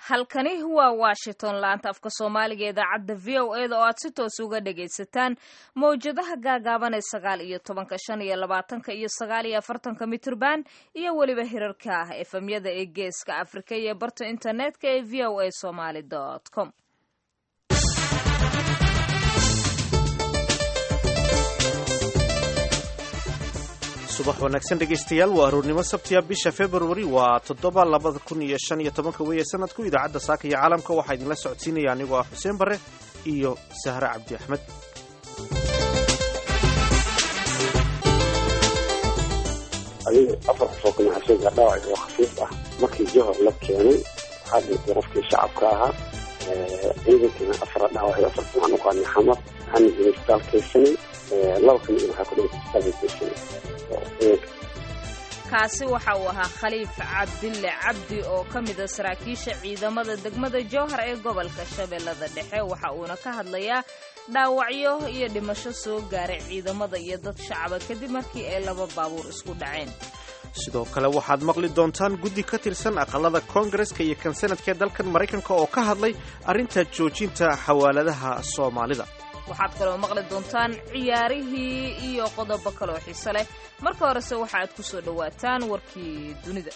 halkani waa washington laanta afka soomaaliga idaacadda v o e da oo aad si toos uga dhagaysataan mawjadaha gaagaaban ee sagaal iyo tobanka shan iyo labaatanka iyo sagaal iyo afartanka mitrban iyo weliba hirarka ah efemyada ee geeska afrika iyo barta internetka ee v o a somaly com subax wanaagsan dhegaystayaal waa aroornimo sabtiya bisha februari waa toddoba labada kun iyo shan iyo tobanka weeye sanadku idaacadda saaka iyo caalamka waxaa idinla socodsiinaya anigoo ah xuseen barre iyo sahre cabdi axmed adiga afar qof oo kanaxasheega dhaawac oo khafiif ah markii johor la keenay waxaa dhintay qofkii shacabka ahaa ciidankina afara dhaawac afar waxaan u qaadnay xamar waxaana jiray isbitaal keysanay laba kamid waxaa ku dhintay isbitaalka keysanay kaasi waxa uu ahaa khaliif cabdille cabdi oo ka mida saraakiisha ciidamada degmada jowhar ee gobolka shabeellada dhexe waxa uuna ka hadlayaa dhaawacyo iyo dhimasho soo gaaray ciidamada iyo dad shacaba kadib markii ay laba baabuur isku dhaceen sidoo kale waxaad maqli doontaan guddi ka tirsan aqalada koongareska iyo kan sanadka ee dalkan maraykanka oo ka hadlay arrinta joojinta xawaaladaha soomaalida waxaad kaloo maqli doontaan ciyaarihii iyo qodobo kaloo xiise leh marka horese waxa aad ku soo dhowaataan warkii dunida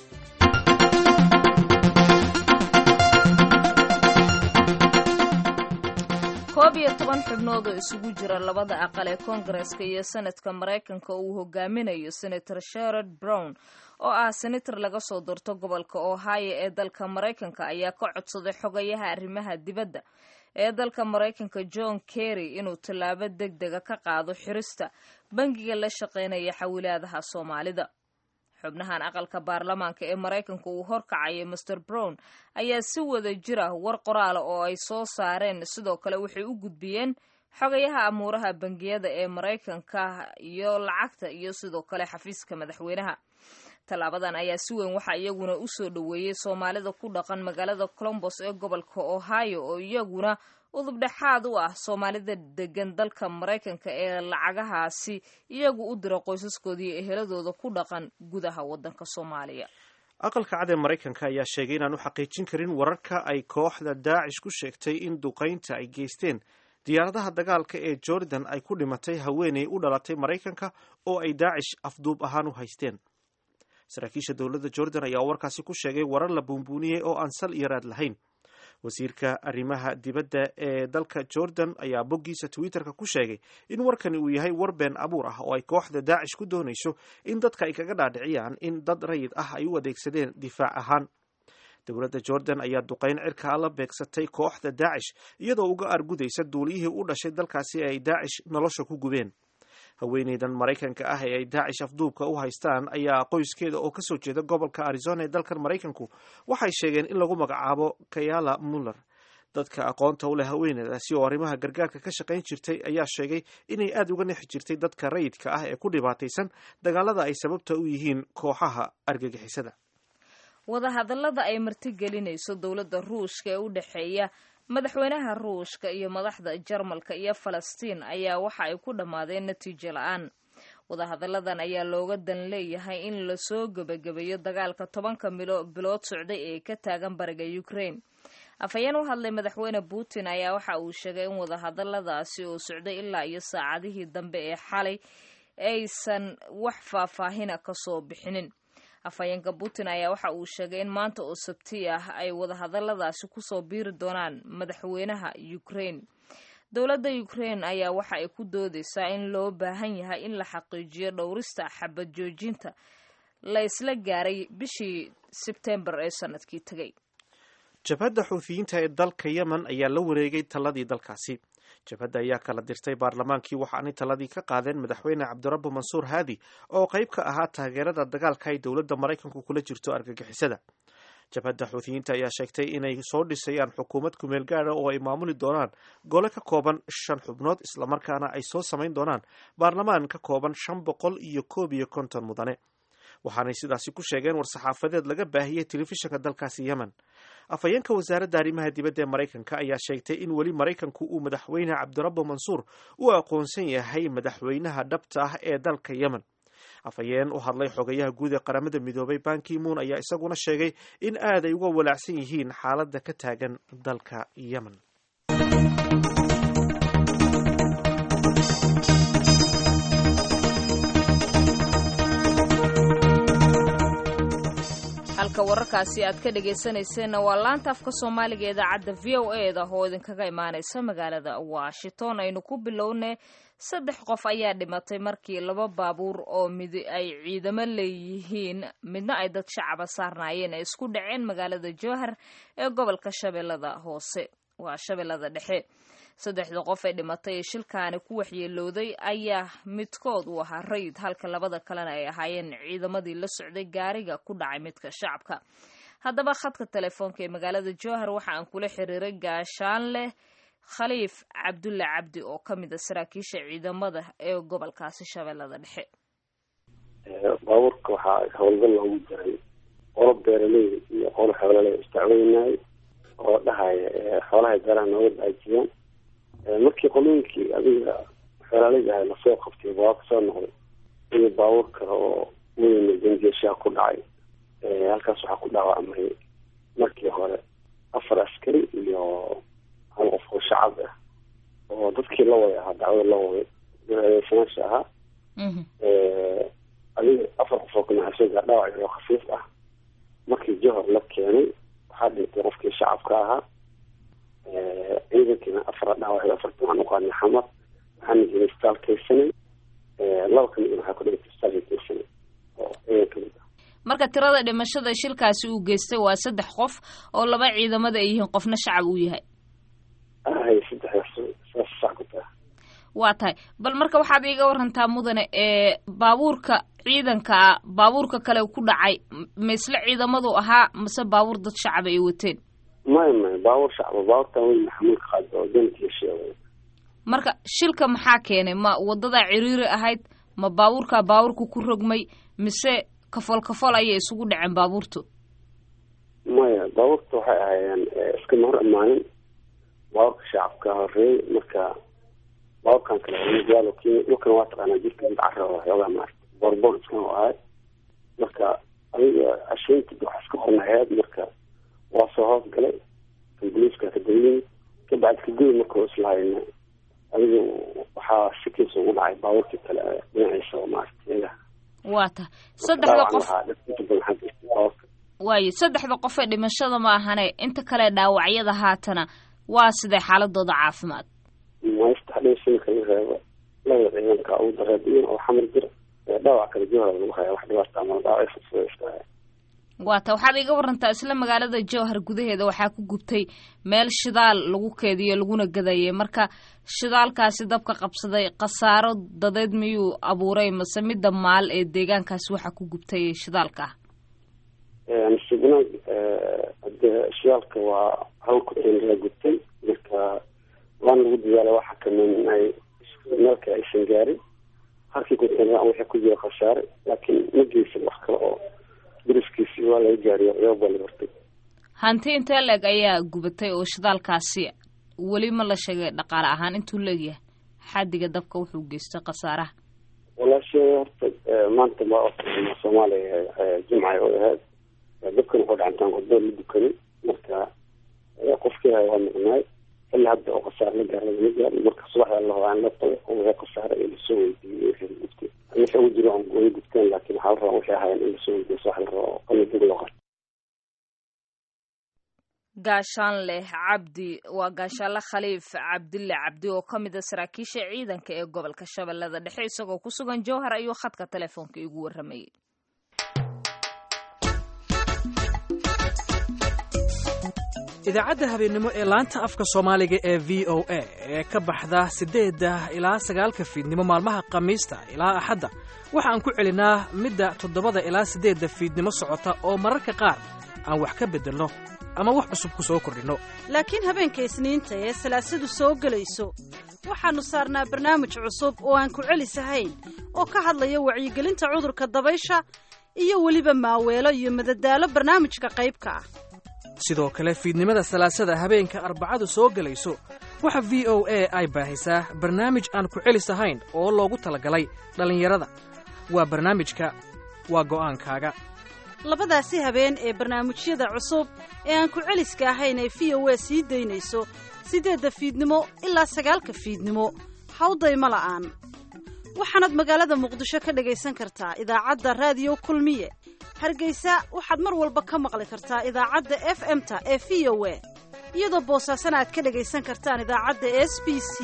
koob iyo toban xubnood oo isugu jira labada aqal ee koongareska iyo senadka maraykanka uu hogaaminayo senator sherod brown oo ah senator laga soo doorto gobolka ohio ee dalka maraykanka ayaa ka codsaday xogayaha arrimaha dibadda ee dalka maraykanka john kerry inuu tallaabo deg dega ka qaado xirista bangiga la shaqaynaya xawilaadaha soomaalida xubnahan aqalka baarlamaanka ee maraykanka uu horkacaya master brown ayaa si wada jira war qoraala oo ay soo saareen sidoo kale waxay u gudbiyeen xogayaha amuuraha bangiyada ee maraykanka iyo lacagta iyo sidoo kale xafiiska madaxweynaha tallaabadan ayaa si weyn waxaa iyaguna u soo dhoweeyey soomaalida ku dhaqan magaalada colombos ee gobolka ohio oo iyaguna udubdhexaad u ah soomaalida degan dalka maraykanka ee lacagahaasi iyagu u dira qoysaskooda iyo eheladooda ku dhaqan gudaha waddanka soomaaliya aqalka cad ee maraykanka ayaa sheegay inaan u xaqiijin karin wararka ay kooxda daacish ku sheegtay in duqaynta ay geysteen diyaaradaha dagaalka ee jordan ay ku dhimatay haweeney u dhalatay maraykanka oo ay daacish afduub ahaan u haysteen saraakiisha dowladda jordan ayaa warkaasi ku sheegay warar la buunbuuniyey oo aan sal iyo raad lahayn wasiirka arrimaha dibadda ee dalka jordan ayaa boggiisa twitterka ku sheegay in warkani uu yahay war been abuur ah oo ay kooxda daacish ku doonayso in dadka ay kaga dhaadhiciyaan in dad rayid ah ay u adeegsadeen difaac ahaan dowladda jordan ayaa duqayn cirkaa la beegsatay kooxda daacish iyadoo uga argudaysa duuliyihii u dhashay dalkaasi ee ay daacish nolosha ku gubeen haweeneydan maraykanka ah ee ay daacish afduubka u haystaan ayaa qoyskeeda oo kasoo jeeda gobolka arizona ee dalkan maraykanku waxay sheegeen in lagu magacaabo kayala muller dadka aqoonta u leh haweeneydaasi oo arrimaha gargaarka ka shaqayn jirtay ayaa sheegay inay aada uga nexi jirtay dadka rayidka ah ee ku dhibaataysan dagaalada ay sababta u yihiin kooxaha argagixisada wadahadallada ay martigelinayso dowladda ruushka ee u dhexeeya madaxweynaha ruushka iyo madaxda jarmalka iyo falastiin ayaa waxa ay ku dhammaadeen natiijo la-aan wadahadalladan ayaa looga dan leeyahay in lasoo gebagabeeyo dagaalka tobanka bilood socday ee ka taagan bariga ukraine afhayeen u hadlay madaxweyne putin ayaa waxa uu sheegay in wadahadalladaasi oo socday ilaa iyo saacadihii dambe ee xalay aysan wax faahfaahina kasoo bixinin afhayeenka putin ayaa waxa uu sheegay in maanta oo sabti ah ay wadahadalladaasi kusoo biiri doonaan madaxweynaha ukraine dowladda ukraine ayaa waxa ay ku doodeysaa in loo baahan yahay in la xaqiijiyo dhowrista xabad joojinta la isla gaaray bishii sebtembar ee sanadkii tegay jabhadda xuuthiyiinta ee dalka yemen ayaa la wareegay taladii dalkaasi jabhadda ayaa kala dirtay baarlamaankii waxaanay taladii ka qaadeen madaxweyne cabdirabbu mansuur haadi oo qayb ka ahaa taageerada dagaalka ay dowladda maraykanku kula jirto argagixisada jabhadda xuuthiyiinta ayaa sheegtay inay soo dhisayaan xukuumad kumeel gaada oo ay maamuli doonaan gole ka kooban shan xubnood islamarkaana ay soo samayn doonaan baarlamaan ka kooban shan boqol iyo koob iyo konton mudane waxaanay sidaasi ku sheegeen war-saxaafadeed laga baahiyey telefishinka dalkaasi yemen afhayeenka wasaaradda arrimaha dibadda ee maraykanka ayaa sheegtay in weli maraykanku uu madaxweyne cabdirabbo mansuur u aqoonsan yahay madaxweynaha dhabta ah ee dalka yemen afhayeen u hadlay xogayaha guud ee qaramada midoobay bankimuun ayaa isaguna sheegay in aad ay uga walaacsan yihiin xaaladda ka taagan dalka yemen halka wararkaasi aad ka dhegaysanayseena waa laanta afka soomaaliga idaacadda v o e da oo idinkaga imaanaysa magaalada washington aynu ku bilownay saddex qof ayaa dhimatay markii laba baabuur oo mid ay ciidamo leeyihiin midna ay dad shacaba saarnaayeen ay isku dhaceen magaalada jowhar ee gobolka shabeellada hoose waa shabeellada dhexe saddexda qof ee dhimatay ee shilkaani ku waxyeelooday ayaa midkood uu ahaa rayid halka labada kalena ay ahaayeen ciidamadii la socday gaariga ku dhacay midka shacabka haddaba khadka telefoonka ee magaalada jowhar waxa aan kula xiriiray gaashaanleh khaliif cabdulle cabdi oo ka mid a saraakiisha ciidamada ee gobolkaasi shabeellada dhexe baabuurka waxaa howlgal loogu jiray qolo beeraley iyo qolo xoolale isdacweynay oo dhahaya xoolahay beeraha nooga daajiyaan markii qolooyinkii adiga xoolaaleyda ahay lasoo qabtay baa kasoo noqday iyo baabuur kale oo weyna dangeeshaha ku dhacay halkaas waxaa ku dhaawacmay markii hore afar askari iyo hal qof oo shacab ah oo dadkii la way ahaa dacwada la way eedeysanaasha ahaa adiga afar qof oo kanaxasooga dhaawac oo khafiif ah markii johor la keenay waxaa dhintay qofkii shacabka ahaa ciidankiina afara dhaawac afartan waxaan uqaanay xamar waxaana jiray isbitaal kaysanay laba kamid waxaa ku dhigtay isbitaalka kaysanay oo ciidan kamid ah marka tirada dhimashada shilkaasi uu geystay waa saddex qof oo laba ciidamada ay yihiin qofna shacab uu yahay ahay saddexdaas saas sax ku taha waa tahay bal marka waxaad iiga warantaa mudane ee baabuurka ciidanka ah baabuurka kale ku dhacay ma isla ciidamadu ahaa mase baabuur dad shacaba ay wateen maya maya baabuur shacba baabuurtan weyn maxamuulka qaada oo dantiya sheegay marka shilka maxaa keenay ma wadadaa ciriiri ahayd ma baabuurkaa baabuurka ku rogmay mise kafol kafol ayay isugu dhaceen baabuurtu maya baabuurta waxay ahaayeen iskama hor imaanin baabuurka shacabka horeeyey marka baabuurkan kale magaalo kenya dhulkan waa taqaanaa jirka mid cara oo xoogaa maarata boorboor iskan oo ahay marka adiga asheynti waxa iska qornaheed marka waa soo hoos galay amboliiska ka dayimid kabacdi kagoy marka islahayna adiga waxaa sikiisa ugu dhacay baabuurkii kale dhinaciisa oo maarata iyaga waa tahay saddexda qof baabuurka waayo saddexda qof ee dhimashada ma ahane inta kale dhaawacyada haatana waa sidee xaaladooda caafimaad maysta hadhaysan kala reebo labada ciidanka ugu dareediyin oo xamar jira dhaawac kala joohar lagu haya wax dhibaata ama dhaawacay fudfuda iska haya waa ta waxaad iga warantaa isla magaalada jowhar gudaheeda waxaa ku gubtay meel shidaal lagu keediyo laguna gadayay marka shidaalkaasi dabka qabsaday khasaaro dadeed miyuu abuuray mase midda maal ee deegaankaasi waxaa ku gubtay shidaalka ah nasiibnaag hade shidaalka waa hal kuteen la gubtay marka waana lagu dadaala waxa kamin ay meelka aysan gaarin halkii kuteen wixii ku jira khasaare laakiin ma geysan wax kale oo dariskiisi waa laga gaariyo ciyaab baa la bartay hanti intee leeg ayaa gubatay oo shidaalkaasi weli ma la sheegay dhaqaale ahaan intuu leegyahay xadiga dabka wuxuu geystay khasaaraha walaashe horta maanta ma soomaaliya jimcay oo ahayd dabkan wuxuu dhacantaan qodbo la dukanin marka qofkii hay waa maqnaay xilli hadda oo khasaare la gaar lagama gaar marka subaxda la hobaan la tago oo wixii khasaare ee lasoo weydiiyey wixii gubtay wixii ugu jiro way gubteen laakiin waxaa la rabaa wixii ahaayeen in lasoo weydiiyo subax la rabo qalli dib loo qarto gaashaanleh cabdi waa gaashaanle khaliif cabdille cabdi oo ka mid a saraakiisha ciidanka ee gobolka shabeellada dhexe isagoo ku sugan jowhar ayuu khadka telefoonka igu warramayay idaacadda habeennimo ee laanta afka soomaaliga ee v o a ee ka baxda siddeedda ilaa sagaalka fiidnimo maalmaha khamiista ilaa axadda waxa aan ku celinaa midda toddobada ilaa siddeedda fiidnimo socota oo mararka qaar aan wax ka beddelno ama wax cusub ku soo kordhinno laakiin habeenka isniinta ee salaasadu soo gelayso waxaannu saarnaa barnaamij cusub oo aan ku celisahayn oo ka hadlaya wacyigelinta cudurka dabaysha iyo weliba maaweelo iyo madadaalo barnaamijka qaybka ah sidoo kale fiidnimada salaasada habeenka arbacadu soo gelayso waxa v o a ay baahisaa barnaamij aan ku celis ahayn oo loogu talagalay dhallinyarada waa barnaamijka waa go'aankaaga labadaasi habeen ee barnaamijyada cusub ee aan ku celiska ahayn ee v o a sii daynayso siddeedda fiidnimo ilaa sagaalka fiidnimo hawdayma la'aan waxaanaad magaalada muqdisho ka dhagaysan kartaa idaacadda raadiyo kulmiye hargeysa waxaad mar walba ka maqli kartaa idaacadda f m-ta ee v o a iyadoo boosaasana aad ka dhagaysan kartaan idaacadda s b c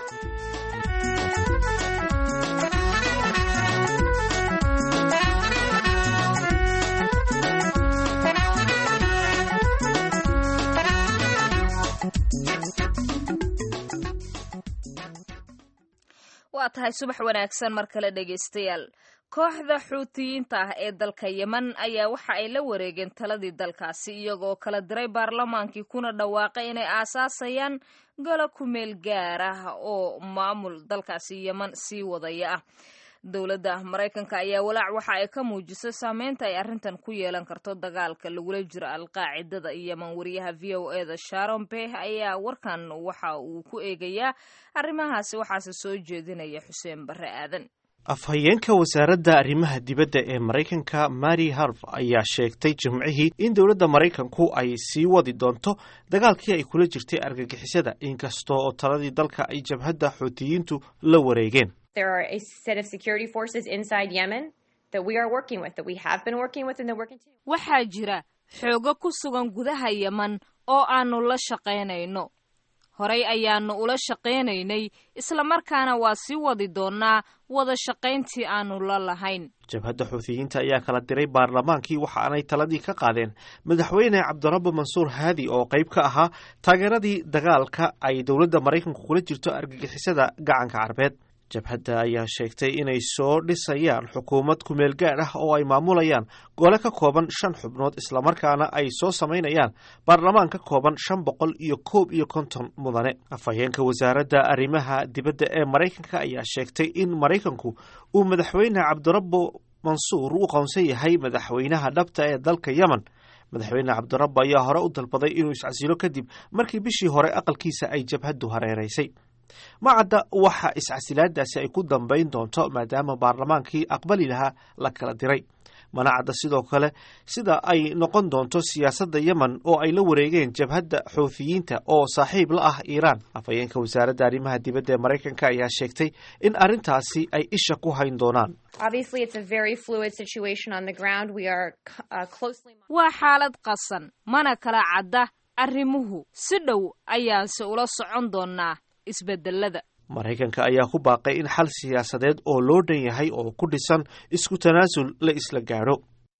waa tahay subax wanaagsan mar kale dhegaystayaal kooxda xuutiyiinta ah ee dalka yemen ayaa waxa ay la wareegeen taladii dalkaasi iyagoo kala diray baarlamaankii kuna dhawaaqay inay aasaasayaan golo kumeel gaar ah oo maamul dalkaasi yemen sii wadaya ah dowladda maraykanka ayaa walaac waxa ay ka muujisay saameynta ay arrintan ku yeelan karto dagaalka lagula jiro alqaacidada yemen wariyaha v o e da sharon beh ayaa warkan waxa uu ku eegayaa arrimahaasi waxaase soo jeedinaya xuseen barre aadan afhayeenka wasaaradda arrimaha dibadda ee maraykanka mary harv ayaa sheegtay jimcihii in dowladda maraykanku ay sii wadi doonto dagaalkii ay kula jirtay argagixisada inkasta oo taladii dalka ay jabhadda xuutiyiintu la wareegeen There are a set of security forces inside Yemen that we are working with, that we have been working with, and they're working too. waxaa jira xoogo ku sugan gudaha yemen oo aanu la shaqaynayno horay ayaanu ula shaqaynaynay islamarkaana waa sii wadi doonaa wada shaqayntii aanu la lahayn jabhadda xuutiyiinta ayaa kala diray baarlamaankii waxaanay taladii ka qaadeen madaxweyne cabdirabbi mansuur haadi oo qayb ka ahaa taageeradii dagaalka ay dowladda maraykanku kula jirto argagixisada gacanka carbeed jabhadda ayaa sheegtay inay soo dhisayaan xukuumad kumeel gaadh ah oo ay maamulayaan gole ka kooban shan xubnood islamarkaana ay soo samaynayaan baarlamaan ka kooban shan boqol iyo koob iyo konton mudane afhayeenka wasaaradda arrimaha dibadda ee maraykanka ayaa sheegtay in maraykanku uu madaxweyne cabdirabbo mansuur u qoonsan yahay madaxweynaha dhabta ee dalka yemen madaxweyne cabdirabbo ayaa hore u dalbaday inuu iscasilo kadib markii bishii hore aqalkiisa ay jabhaddu hareeraysay ma cadda waxa iscasilaadaasi ay ku dambayn doonto maadaama baarlamaankii aqbali lahaa la kala diray mana cadda sidoo kale sida ay noqon doonto siyaasadda yemen oo ay la wareegeen jabhadda xuuthiyiinta oo saaxiib la ah iiraan afhayeenka wasaaradda arrimaha dibadda ee maraykanka ayaa sheegtay in arrintaasi ay isha ku hayn doonaan Obviously, it's a very fluid situation on the ground. We are uh, closely. waa xaalad qasan mana kala cadda arrimuhu si dhow ayaanse ula socon doonaa isbedelada maraykanka ayaa ku baaqay in xal siyaasadeed oo loo dhan yahay oo ku dhisan isku tanaasul la isla gaadho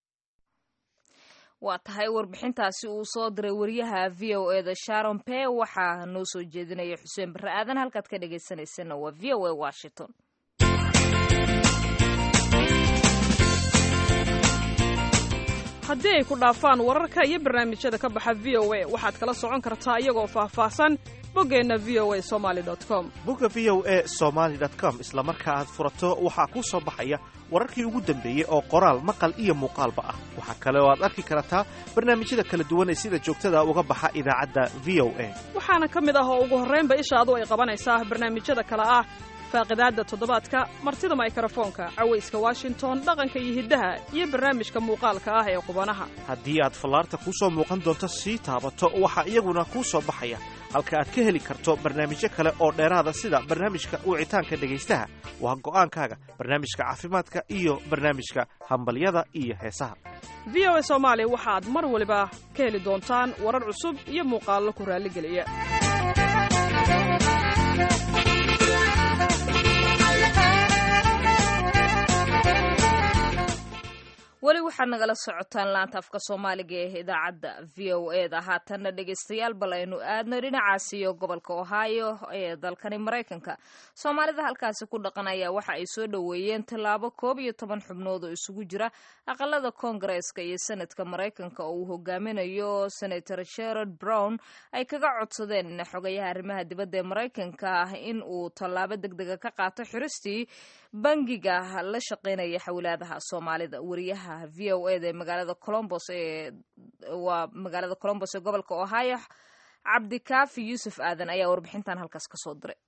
waa tahay warbixintaasi uu soo diray wariyaha v o e da sharon pe waxaa noo soo jeedinaya xuseen barre aadan halkaad ka dhagaysanaysana waa v o e washington haddii ay ku dhaafaan wararka iyo barnaamijyada ka baxa v o a waxaad kala socon kartaa iyagoo faahfaahsan boggeenna v o a somaali com bugga v o e somaali com isla marka aad furato waxaa kuu soo baxaya wararkii ugu dambeeyey oo qoraal maqal iyo muuqaalba ah waxaa kale oo aad arki kartaa barnaamijyada kala duwan ee sida joogtada uga baxa idaacadda v o a waxaana ka mid ah oo ugu horraynba ishaadu ay qabanaysaa barnaamijyada kale ah faaqidaadda toddobaadka martida maykrofoonka cawayska washington dhaqanka iyo hiddaha iyo barnaamijka muuqaalka ah ee qubanaha haddii aad fallaarta kuu soo muuqan doonto sii taabato waxaa iyaguna kuu soo baxaya halka aad ka heli karto barnaamijyo kale oo dheeraada sida barnaamijka wicitaanka dhegaystaha waa go'aankaaga barnaamijka caafimaadka iyo barnaamijka hambalyada iyo heesaha v o a soomaali waxaad mar waliba ka heli doontaan warar cusub iyo muuqaallo ku raalligeliya weli waxaad nagala socotaan laanta afka soomaaliga ee idaacadda v o e da haatanna dhegaystayaal bal aynu aadno dhinacaasi iyo gobolka ohio ee dalkani maraykanka soomaalida halkaasi ku dhaqan ayaa waxa ay soo dhoweeyeen tallaabo koob iyo toban xubnood oo isugu jira aqalada koongareeska iyo senadka maraykanka oo uu hogaaminayo senator sherard brown ay kaga codsadeen xogayaha arrimaha dibadda ee maraykanka in uu tallaabo deg dega ka qaato xiristii bangiga la shaqeynaya xawilaadaha soomaalida wariyaha v o e da ee magaalada colombos ee waa magaalada colombos ee gobolka ohio cabdikaafi yuusuf aadan ayaa warbixintan halkaas ka soo diray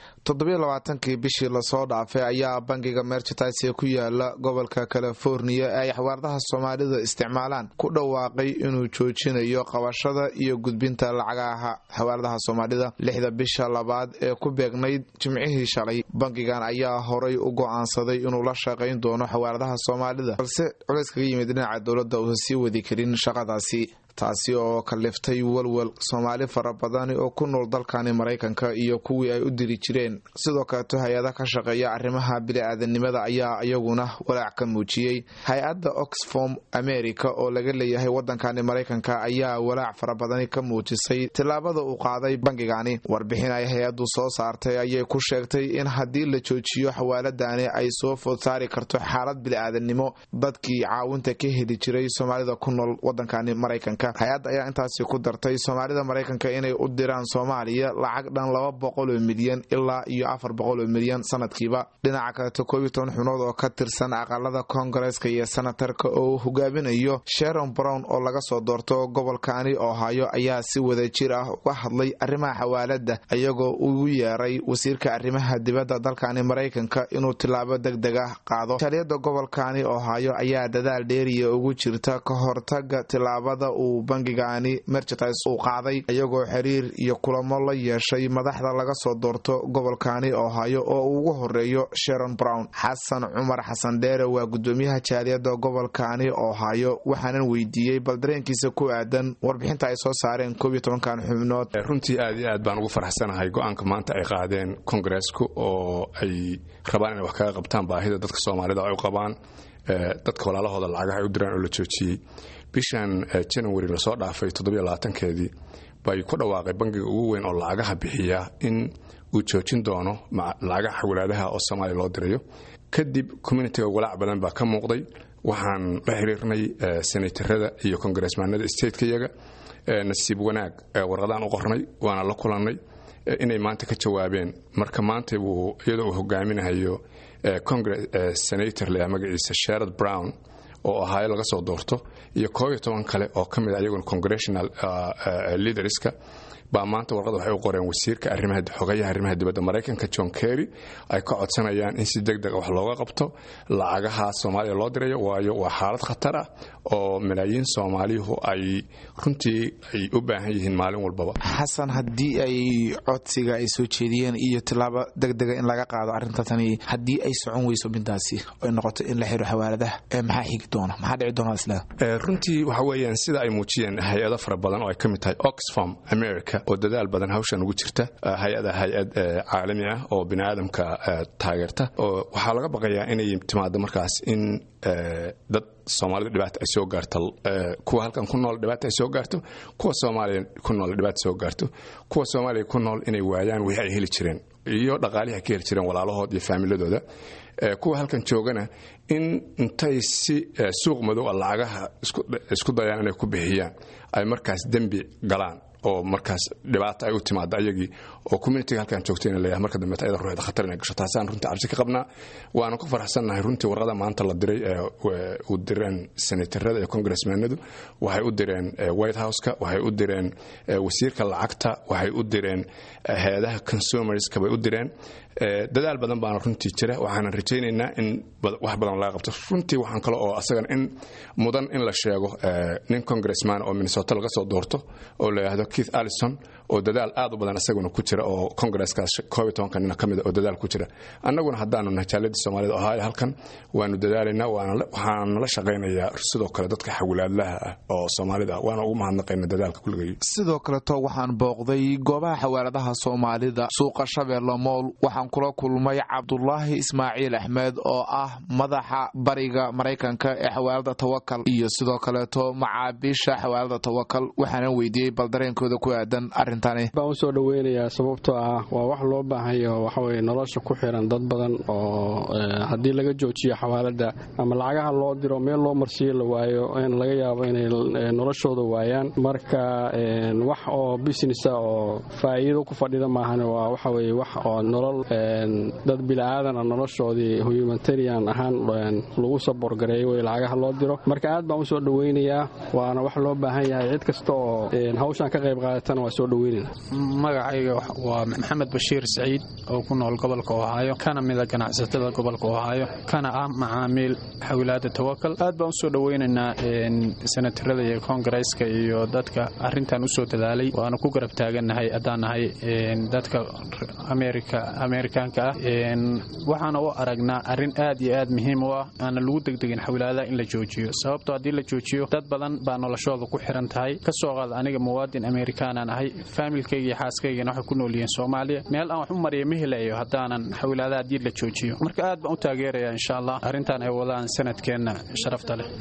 toddobiyo labaatankii bishii lasoo dhaafay ayaa bangiga merchandise ee ku yaala gobolka californiya ee ay xawaaradaha soomaalida isticmaalaan ku dhawaaqay inuu joojinayo qabashada iyo gudbinta lacagaha xawaaradaha soomaalida lixda bisha labaad ee ku beegnayd jimcihii shalay bangigan ayaa horay u go'aansaday inuu la shaqayn doono xawaaradaha soomaalida balse culays kaga yimid dhinaca dowladda uusan sii wadi karin shaqadaasi taasi oo kaliftay walwal soomaali fara badani oo ku nool dalkani maraykanka iyo kuwii ay u diri jireen sidoo kaleeto hay-ada ka shaqeeya arrimaha bili-aadanimada ayaa iyaguna walaac ka muujiyey hay-adda oxfom america oo laga leeyahay wadankani maraykanka ayaa walaac fara badani ka muujisay tillaabada uu qaaday bangigani warbixin ay hay-addu soo saartay ayay ku sheegtay in haddii la joojiyo xawaaladani ay soo food saari karto xaalad bili-aadanimo dadkii caawinta ka heli jiray soomaalida ku nool wadankani maraykanka hay-adda ayaa intaasi ku dartay soomaalida maraykanka inay u diraan soomaaliya lacag dhan laba boqoloo milyan ilaa iyo afar boqoloo milyan sanadkiiba dhinaca kaleto koob iyo toban xubnood oo ka tirsan aqalada koongareeska iyo senatarka oo uu hogaaminayo sharon brown oo laga soo doorto gobolkani ohaayo ayaa si wada jir ah uga hadlay arrimaha xawaalada iyagoo ugu yeeray wasiirka arrimaha dibadda dalkani maraykanka inuu tilaabo deg deg ah qaado taliyada gobolkani ohaayo ayaa dadaal dheeriya ugu jirta ka hortaga tilaabada uu bangigani merchandise uu qaaday iyagoo xiriir iyo kulamo la yeeshay madaxda laga soo doorto gobolkani ohaayo oo uu ugu horeeyo sharon brown xasan cumar xasan dheere waa gudoomiyaha jaaliyada gobolkani ohaayo waxaanan weydiiyey bal dareenkiisa ku aadan warbixinta ay soo saareen koob iyo tobankan xubnood runtii aad iyo aad baan ugu faraxsanahay go-aanka maanta ay qaadeen kongareesku oo ay rabaan inay wax kaga qabtaan baahida dadka soomaalida ay u qabaan dadka walaalahooda lacagaha ay u diraan oo la joojiyey bishan janawari lasoo dhaafay keedii bay ku dhawaaqay bangiga ugu weyn oo lacagaha bixiya in uu joojin doono lacagaha xawalaadaha oo soomaaliya loo dirayo kadib communitiga walaac badan baa ka muuqday waxaan la xiriirnay senatarada iyo kongaresmaanada statekayaga nasiib wanaag warqadaan u qornay waana la kulannay inay maanta ka jawaabeen marka maanta uu iyadoo uu hogaaminahayo senator le magaciisa sherad brown oo ahaayo laga soo doorto iyo koob iyo toban kale oo ka mid a iyaguna congressional leaderska baa maanta warqad waxay u qoreen wasiirka arrimaha xogayaha arrimaha dibadda maraykanka john kerry ay ka codsanayaan in si deg deg wax looga qabto lacagaha soomaaliya loo dirayo waayo waa xaalad khatar ah oo malaayiin soomaaliyuhu ay runtii ay u baahan yihiin maalin walbaba xasan haddii ay codsiga ay soo jeediyeen iyo tilaabo deg dega in laga qaado arrintaasani haddii ay socon weyso middaasi ay noqoto in la xiro xawaaladaha maxaa xigi doona maxaa dhici doona isla runtii waxa weeyaan sida ay muujiyeen hay-ado fara badan oo ay ka mid tahay oxfam america oo dadaal badan hawshan ugu jirta hay-ada hay-ad caalami ah oo bini aadamka taageerta oo waxaa laga baqayaa inay timaado markaas in dad soomaalida dhibaata ay soo gaarto kuwa halkan ku nool dhibaata ay soo gaarto kuwa soomaaliya ku nool dhibaata soo gaarto kuwa soomaaliya ku nool inay waayaan wixii ay heli jireen iyo dhaqaalihii ay ka heli jireen walaalahood iyo faamiladooda kuwa halkan joogana in intay si suuq madow a lacagaha isku dayaan inay ku bixiyaan ay markaas dembi galaan oo markaas dhibaata ay u timaado ayagii oo communitiga halkan joogtayna leeyahay marka dambeeta ayada ruuxda khatar inay gasho taasaan runtii cabsi ka qabnaa waana ku faraxsannahay runtii warqada maanta la diray ee u direen senatarada iyo congressmanadu waxay u direen white houseka waxay u direen wasiirka lacagta waxay u direen hay-adaha consumerska bay u direen dadaal badan baana runtii jira waxaanan rajaynaynaa in wax badan laga qabto runtii waxaan kale oo asagan in mudan in la sheego nin congressman oo minnesota laga soo doorto oo la yidhaahdo keith allison oo dadaal aad u badan isaguna ku jira oo congresskaas koob iyo tobanka nina ka mida oo dadaal ku jira annaguna haddaanu nahay jaaladii soomaalida ohaayo halkan waanu dadaalaynaa waxaan nala shaqaynayaa sidoo kale dadka xawlaadlaha ah oo soomaalida ah waana ugu mahadnaqayna dadaalka kulligay sidoo kaleto waxaan booqday goobaha xawaaladaha soomaalida suuqa shabeelle mool waxaan kula kulmay cabdulaahi ismaaciil axmed oo ah madaxa bariga maraykanka ee xawaalada tawakal iyo sidoo kaleeto macaabiisha xawaalada tawakal waxaana weydiiyey bal dareenkooda ku aadan arintani baan usoo dhaweynayaa sababtoo ah waa wax loo baahanyo waxaweye nolosha ku xiran dad badan oo haddii laga joojiyo xawaalada ama lacagaha loo diro meel loo marsiiyo la waayo in laga yaabo inay noloshooda waayaan marka wax oo businessa oo faa'iido ku fadhida maahan waa waxaweye wax oo nolol dad bila'aadana noloshoodii humanitarian ahaan lagu saborgareeyo way lacagaha loo diro marka aad baan u soo dhoweynayaa waana wax loo baahan yahay cid kasta oo hawshan ka qayb qaadatana waa soo dhoweynayna magacayga waa maxamed bashiir saciid oo ku nool gobolka ohaayo kana mida ganacsatada gobolka ohaayo kana ah macaamiil xawilaada tawakal aad baan usoo dhoweynaynaa senatarada iyo koongareeska iyo dadka arintan usoo dadaalay waana ku garab taagannahay haddaan nahay dadka ameerikaanka ah waxaana u aragnaa arrin aad iyo aad muhiim u ah aana lagu degdegin xawilaadaha in la joojiyo sababtoo haddii la joojiyo dad badan baa noloshooda ku xiran tahay ka soo qaad aniga muwaadin ameerikaanaan ahay faamilkayga iyo xaaskaygana waxay ku nool yihiin soomaaliya meel aan wax u mariya ma helayo haddaanan xawilaadaha haddii la joojiyo marka aad baan u taageerayaa insha allah arrintan ay wadaan sanadkeenna sharafta leh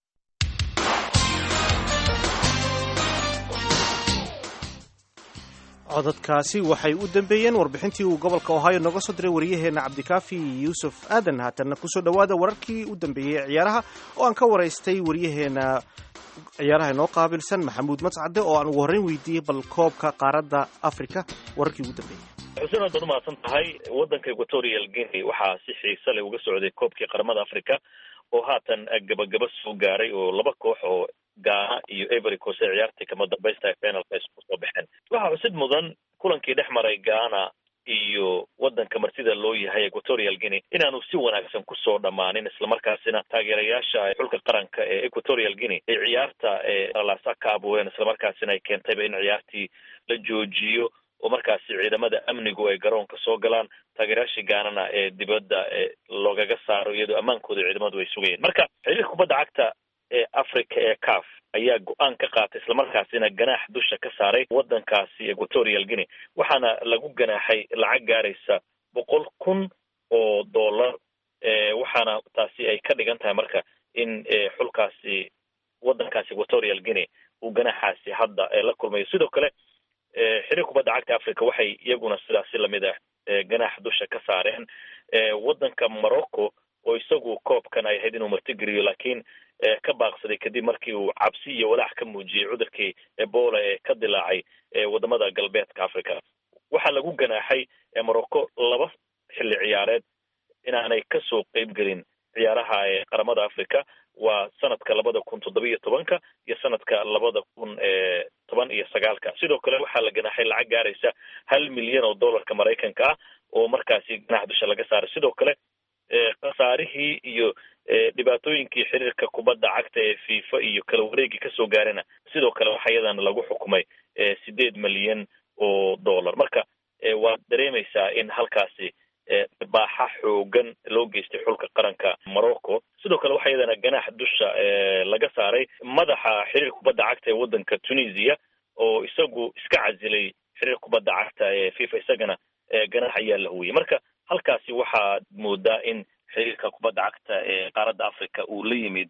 codadkaasi waxay u dambeeyeen warbixintii uu gobolka ohaayo nooga soo diray wariyaheenna cabdikaafi yuusuf aadan haatanna kusoo dhowaada wararkii u dambeeyey ee ciyaaraha oo aan ka waraystay wariyaheenna ciyaaraha inoo qaabilsan maxamuud mascade oo aan ugu horreyn weydiiyey bal koobka qaaradda africa wararkii ugu dambeeyey xuseen aad baad umahadsan tahay waddanka equatorial guinea waxaa si xiise leh uga socday koobkii qaramada africa oo haatan gabagaba soo gaaray oo laba koox oo gaana iyo every coast ee ciyaartii kama dambaysta ee finalka isku soo baxeen waxaa xusid mudan kulankii dhex maray gaana iyo waddanka martida loo yahay equatorial guinea inaanu si wanaagsan kusoo dhammaanin islamarkaasina taageerayaasha xulka qaranka ee equatorial guinea ay ciyaarta eelaasa ka abuureen islamarkaasina ay keentayba in ciyaartii la joojiyo oo markaasi ciidamada amnigu ay garoonka soo galaan taageerayaashii gaanana ee dibadda loogaga saaro iyadoo ammaankooda ciidamadu ay sugayeen marka xiriirka kubadda cagta ee africa ee caf ayaa go-aan ka qaatay islamarkaasina ganaax dusha ka saaray waddankaasi equatorial guinea waxaana lagu ganaaxay lacag gaaraysa boqol kun oo dollar waxaana taasi ay ka dhigan tahay marka in xulkaasi waddankaasi equatorial guinea uu ganaaxaasi hadda la kulmayo sidoo kale xiriir kubadda cagta africa waxay iyaguna sidaasi lamid ah ganaax dusha ka saareen waddanka morocco oo isagu koobkan ay ahayd inuu martigeliyo laakiin ka baaqsaday kadib markii uu cabsi iyo walaac ka muujiyey cudurkii ebola ee ka dilaacay wadamada galbeedka africa waxaa lagu ganaaxay morocco laba xilli ciyaareed inaanay kasoo qeyb gelin ciyaaraha qaramada africa waa sanadka labada kun toddobiyo tobanka iyo sanadka labada kun toban iyo sagaalka sidoo kale waxaa la ganaaxay lacag gaaraysa hal milyan oo dollarka maraykanka ah oo markaasi ganax dusha laga saaray sidoo kale khasaarihii iyo dhibaatooyinkii xiriirka kubadda cagta ee fifa iyo kala wareegii kasoo gaarana sidoo kale waxaa iyadana lagu xukumay sideed milyan oo dollar marka waad dareemaysaa in halkaasi baaxa xoogan loo geystay xulka qaranka morocco sidoo kale waxaa iyadana ganaax dusha laga saaray madaxa xiriir kubadda cagta ee waddanka tunisia oo isagu iska casilay xiriir kubadda cagta ee fifa isagana ganaax ayaa la huwiyey marka halkaasi waxaad moodaa in xiriirka kubadda cagta ee qaaradda africa uu la yimid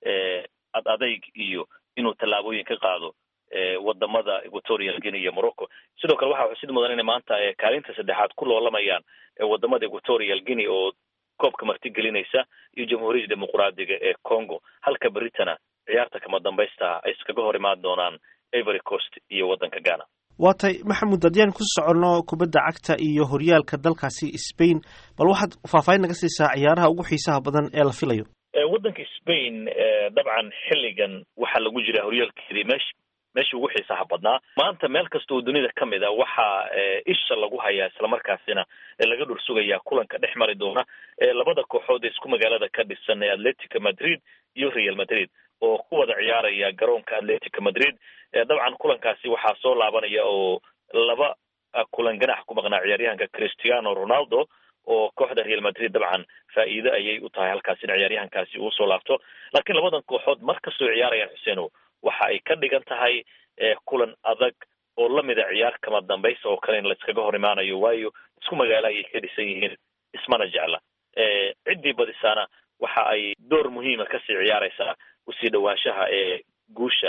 ad adayg iyo inuu tallaabooyin ka qaado wadamada equatorial guinea iyo morocco sidoo kale waxaa xusid mudan inay maanta kaalinta saddexaad ku loolamayaan wadamada equatorial guinea oo koobka martigelinaysa iyo jamhuuriyadda dimuqraadiga ee congo halka beritana ciyaarta kama dambaysta ay iskaga hor imaan doonaan ivory coast iyo waddanka ghana waa tay maxamuud haddii aan ku soconno kubadda cagta iyo horyaalka dalkaasi spain bal waxaad faahfaahin naga siisaa ciyaaraha ugu xiisaha badan ee la filayo waddanka spain dabcan xilligan waxaa lagu jiraa horyaalkeedii mesh meeshii ugu xiisaha badnaa maanta meel kasta oo dunida ka mid a waxaa isha lagu hayaa islamarkaasina laga dhur sugayaa kulanka dhex mari doona labada kooxood ee isku magaalada ka dhisan ee atletica madrid iyo real madrid oo ku wada ciyaaraya garoonka atletica madrid dabcan kulankaasi waxaa soo laabanaya oo laba kulan ganax ku maqnaa ciyaaryahanka cristiano ronaldo oo kooxda real madrid dabcan faa'iide ayay u tahay halkaas in ciyaaryahankaasi uu soo laabto laakiin labadan kooxood mar kastoo ciyaarayaan xuseeno waxa ay ka dhigan tahay kulan adag oo lamida ciyaar kama dambaysa oo kale in la iskaga hor imaanayo waayo isku magaalo ayay ka dhisan yihiin ismana jecla ciddii badisaana waxa ay door muhiima kasii ciyaaraysaa usii dhawaanshaha ee guusha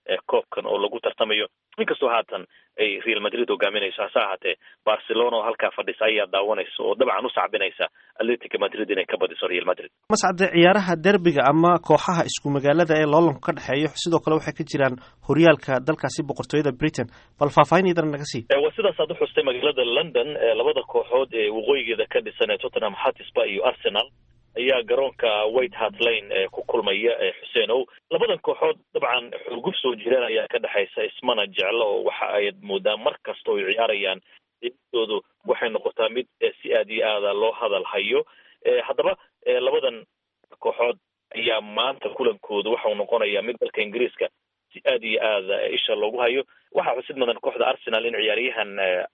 koobkan oo lagu tartamayo inkastoo haatan ay real madrid hogaaminayso hase ahaatee barcelona oo halkaa fadhisa ayaa daawanaysa oo dabcan u sacbinaysa atletica madrid inay ka badiso real madrid mascade ciyaaraha derbiga ama kooxaha isku magaalada ee loolanku ka dhexeeyo sidoo kale waxay ka jiraan horyaalka dalkaasi boqortooyada britain bal faahfaahin iidana naga sii waa sidaas aad uxustay magaalada london labada kooxood ee waqooyigeeda ka dhisan ee tottenham hatisba iyo arsenal ayaa garoonka white hart lane ku kulmaya xuseen ow labadan kooxood dabcan xurguf soo jireen ayaa ka dhexaysa ismana jeclo oo waxa ay moodaa mar kasta oy ciyaarayaan doodu waxay noqotaa mid si aad iyo aada loo hadal hayo haddaba labadan kooxood ayaa maanta kulankoodu waxau noqonayaa mid dalka ingiriiska si aad iyo aada isha loogu hayo waxaa xusid mudan kooxda arsenal in ciyaaryahan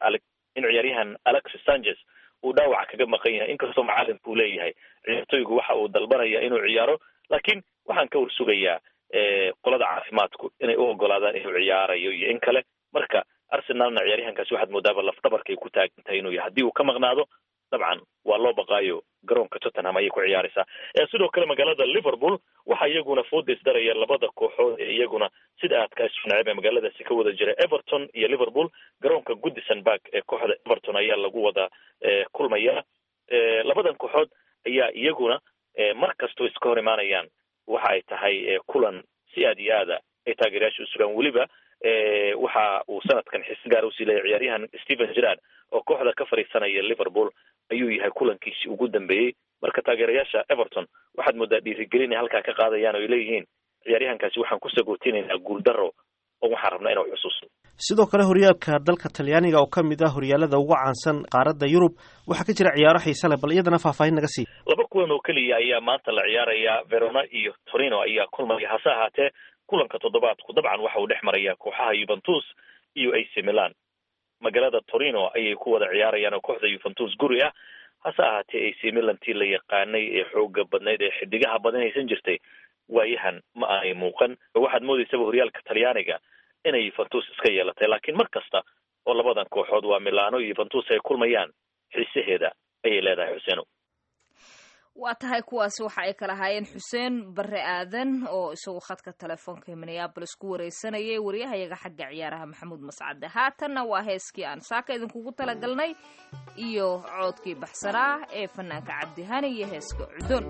in ciyaaryahan alexis sanchez uu dhaawac kaga maqan yahay inkastoo macalinku uu leeyahay ciyaartoygu waxa uu dalbanaya inuu ciyaaro laakiin waxaan ka warsugayaa qolada caafimaadku inay u ogolaadaan inuu ciyaarayo iyo in kale marka arsenalna ciyaaryahankaasi waxaad moodaaba lafdabarkay ku taagan tahay inuu yahay haddii uu ka maqnaado dabcan waa loo baqaayo garoonka tottenham ayay ku ciyaaraysaa sidoo kale magaalada liverpool waxaa iyaguna foodays daraya labada kooxood ee iyaguna sida aadka isu neceb ee magaaladaasi ka wada jira everton iyo liverpool garoonka goodison park ee kooxda everton ayaa lagu wada kulmaya labadan kooxood ayaa iyaguna mar kastoo iska hor imaanayaan waxa ay tahay kulan si aad iyo aada ay taageerayaasha u sugaan weliba waxa uu sanadkan xis gaar usii leeyahy ciyaaryahan stephen gerard oo kooxda ka fadhiisanaya liverpool ayuu yahay kulankiisi ugu dambeeyey marka taageerayaasha everton waxaad moodaa dhiirigelin ay halkaa ka qaadayaan o ay leeyihiin ciyaaryahankaasi waxaan ku sagootinaynaa guuldaro oo waxaan rabnaa inuu xusuusto sidoo kale horyaalka dalka talyaaniga oo ka mid ah horyaalada ugu caansan qaaradda yurub waxaa ka jira ciyaaro xiise leh bal iyadana faahfaahin naga sii laba kulan oo keliya ayaa maanta la ciyaaraya verona iyo torino ayaa kulmaya hase ahaatee kulanka toddobaadku dabcan waxa uu dhex maraya kooxaha yuventus iyo ac milan magaalada torino ayay ku wada ciyaarayaan oo kooxda yuventus guri ah hase ahaatee ac milan tii la yaqaanay ee xooga badnayd ee xidigaha badanaysan jirtay waayahan ma aanay muuqan waxaad moodaysaba horyaalka talyaaniga inay yuventus iska yeelatay laakiin mar kasta oo labadan kooxood waa milano iyo yuventus ay kulmayaan xiisaheeda ayay leedahay xuseeno waa tahay kuwaasi waxa ay kala haayeen xuseen bare aadan oo isagu khadka telefoonka ee minneabolis ku wareysanayay waryahayaga xagga ciyaaraha maxamuud mascade haatanna waa heeskii aan saaka idinkugu talagalnay iyo coodkii baxsanaa ee fanaanka cabdihani iyo heeska cudon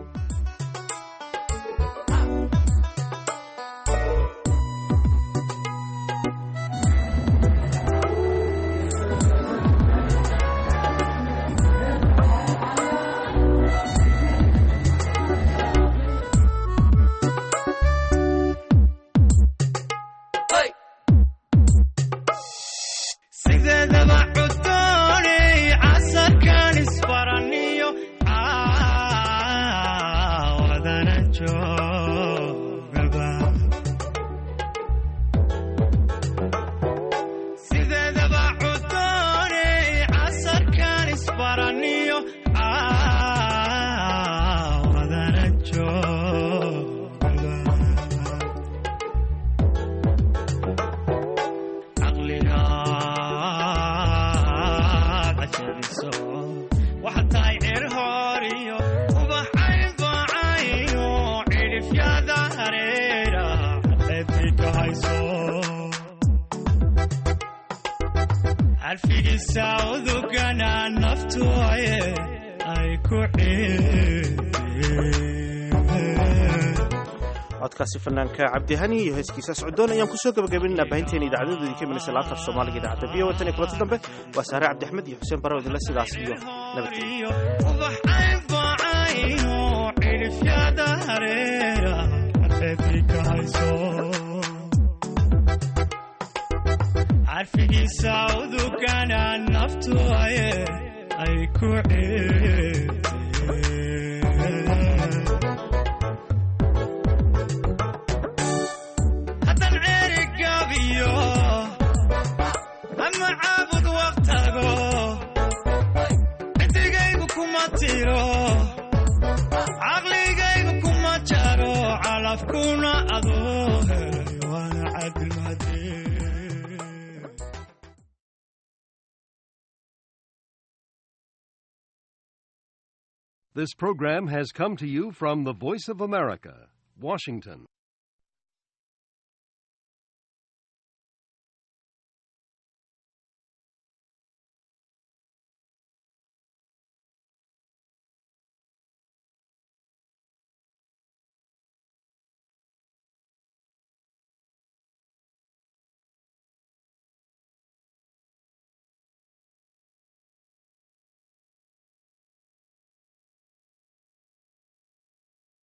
codkaasi fanaanka cabdihani iyo heeskiisa socdoon ayaan kusoo gabagabaynaa baahinteena idaacadadoodii ka minaysa laanta af soomaaliga idaacadda v o tan iyo kulanta dambe waa saare cabdiaxmed iyo xuseen barre odinle sidaas iyo This program has come to you from the Voice of America, Washington.